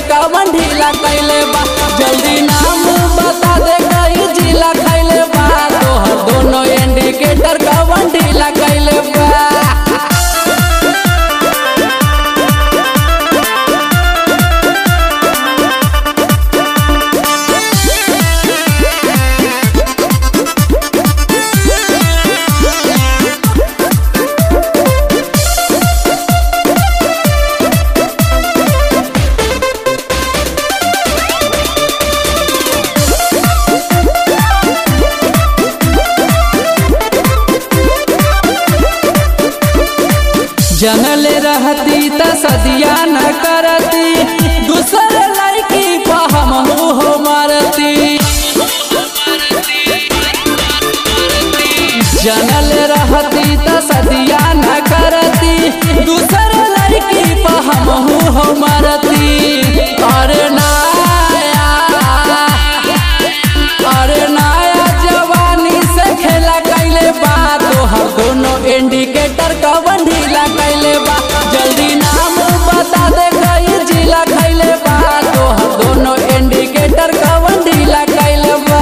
कवन ढीला कैले बा जल्दी नाम बता दे कई जिला खैले बा तोहर दोनों इंडिकेटर कवन ढीला कैले बा जनले रहती त सदिया न करती दूसर लड़की पर हम हो मारती जनल रहती त सदिया न करती दूसर लड़की पर हम हो मारती अरे नाया अरे नाया जवानी से खेला कैले बा तोहर दोनों इंडिकेटर कवन ढीला कैले बा जल्दी नाम बता दे कई जिला खैले बा तोहर दोनों इंडिकेटर कवन ढीला कैले बा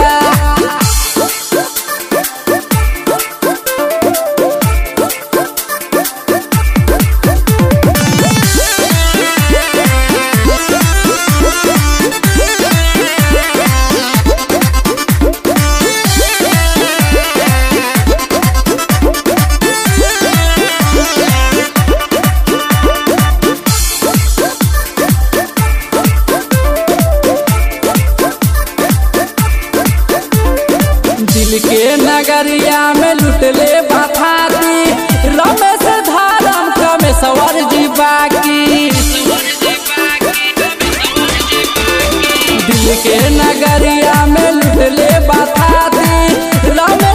दिल के नगरिया में लुटले बाथाती रमेश धारम कमेश्वर जी बाकी दिल के नगरिया में लुटले बाथाती रमेश